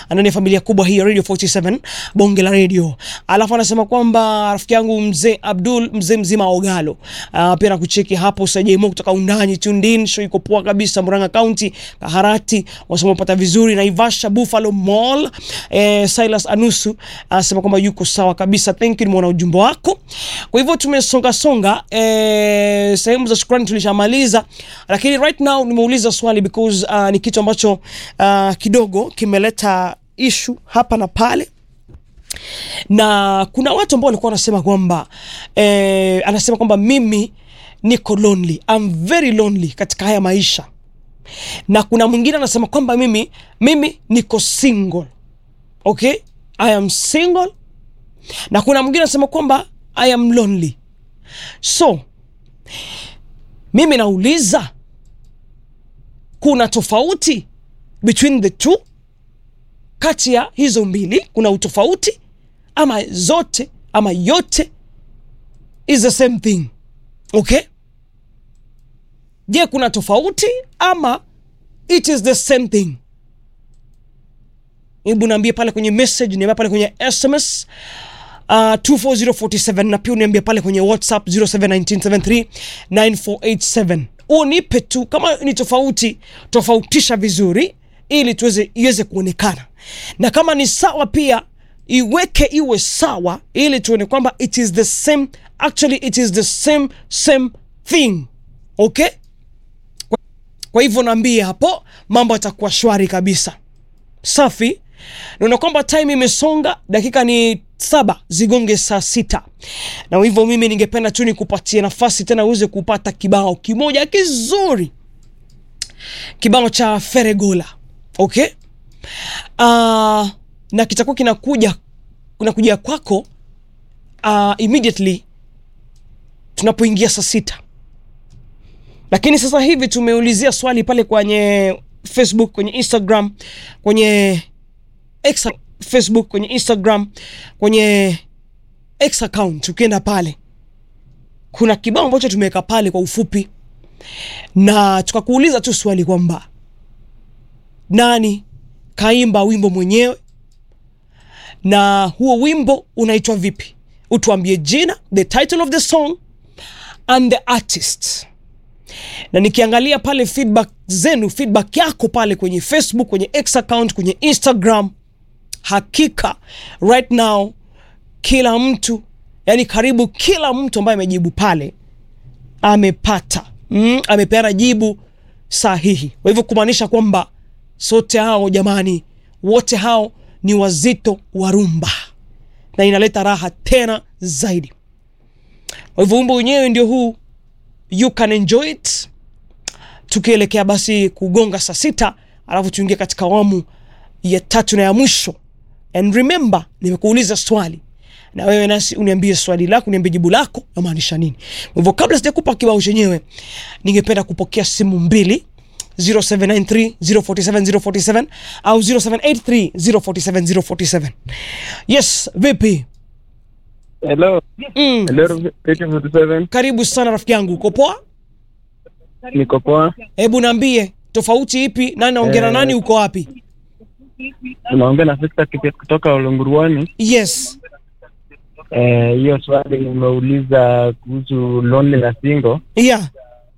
ndani ya familia kubwa hii ya Radio 47 bonge la radio. Alafu anasema kwamba rafiki yangu mzee Abdul mzee mzima Ogalo uh, pia nakucheki hapo Sajemo kutoka Undani Tundin, show iko poa kabisa Murang'a County, Kaharati wasema pata vizuri Naivasha Buffalo Mall. Eh, Silas Anusu anasema kwamba yuko sawa kabisa, thank you, nimeona ujumbe wako. Kwa hivyo tumesonga songa, eh, sehemu za shukrani tulishamaliza, lakini right now nimeuliza swali because uh, ni kitu ambacho uh, kidogo kimeleta ishu hapa na pale na kuna watu ambao walikuwa wanasema kwamba eh, anasema kwamba mimi niko lonely, I'm very lonely katika haya maisha, na kuna mwingine anasema kwamba mimi mimi niko single, okay, I am single, na kuna mwingine anasema kwamba I am lonely. So mimi nauliza kuna tofauti between the two, kati ya hizo mbili kuna utofauti ama zote ama yote is the same thing okay? Je, kuna tofauti ama it is the same thing? Hebu niambie pale kwenye message, niambie pale kwenye SMS uh, 24047 na pia uniambie pale kwenye WhatsApp 0719739487 unipe tu kama ni tofauti, tofautisha vizuri ili tuweze iweze kuonekana, na kama ni sawa pia iweke iwe sawa ili tuone kwamba it is the same, actually it is the same same thing okay. Kwa, kwa hivyo naambie hapo, mambo yatakuwa shwari kabisa, safi. Naona kwamba time imesonga, dakika ni saba zigonge saa sita, na hivyo mimi ningependa tu nikupatie nafasi tena uweze kupata kibao kimoja kizuri, kibao cha Feregola okay. Uh, na kitakuwa kinakuja kinakuja kwako uh, immediately tunapoingia saa sita, lakini sasa hivi tumeulizia swali pale kwenye Facebook, kwenye Instagram, kwenye X, Facebook, kwenye Instagram, kwenye X account. Ukienda pale kuna kibao ambacho tumeweka pale kwa ufupi, na tukakuuliza tu swali kwamba nani kaimba wimbo mwenyewe na huo wimbo unaitwa vipi? Utuambie jina, the title of the song and the artist. Na nikiangalia pale feedback zenu, feedback yako pale kwenye Facebook, kwenye X account, kwenye Instagram, hakika right now kila mtu, yani karibu kila mtu ambaye amejibu pale amepata mm, amepeana jibu sahihi. Kwa hivyo kumaanisha kwamba sote hao jamani, wote hao ni wazito wa rumba na inaleta raha tena zaidi. Kwa hivyo wimbo wenyewe ndio huu, you can enjoy it, tukielekea basi kugonga saa sita, alafu tuingie katika awamu ya tatu na ya mwisho. And remember, nimekuuliza swali na wewe nasi uniambie swali lako, uniambie jibu lako namaanisha nini. Kwa hivyo kabla sijakupa kibao chenyewe, ningependa kupokea simu mbili 0793047047 au 0783047047. Yes, vipi? Hello. Mm. Hello, Radio 47. Karibu sana rafiki yangu, uko poa? Niko poa. Hebu niambie tofauti ipi? Nani naongea na Eh. nani? Uko wapi? Unaongea na Victor Kipet kutoka Olunguruani. Yes. Eh, hiyo swali umeuliza kuhusu lonely na single. Yeah.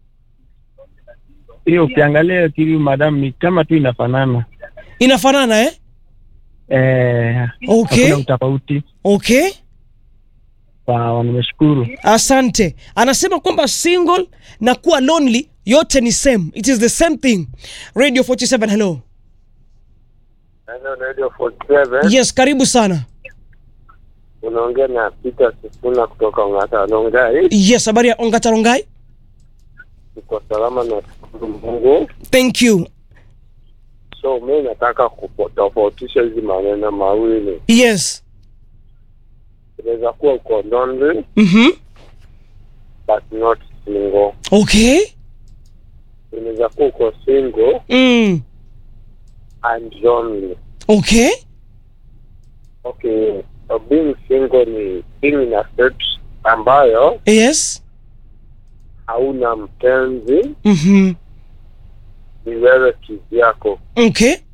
Hiyo ukiangalia kivi madam ni kama tu inafanana. Inafanana eh? Eh, Okay. hakuna utofauti. Okay. Sawa, nimeshukuru. Asante. Anasema kwamba single na kuwa lonely yote ni same. It is the same thing. Radio 47 hello. Hello, Radio 47. Yes, karibu sana. Unaongea na Peter Sifuna kutoka Ongata Longai. Yes, habari ya Ongatarongai? Tuko salama na shukuru Mungu. Thank you. So mi nataka kutofautisha hizi maneno mawili. Yes. Inaweza kuwa uko lonely Mhm. but not single. Okay. Inaweza kuwa uko single Mm. and lonely. Okay. Okay, so being single ni being in a state ambayo Yes. hauna mpenzi, Mhm. ni wewe kivyako. Okay.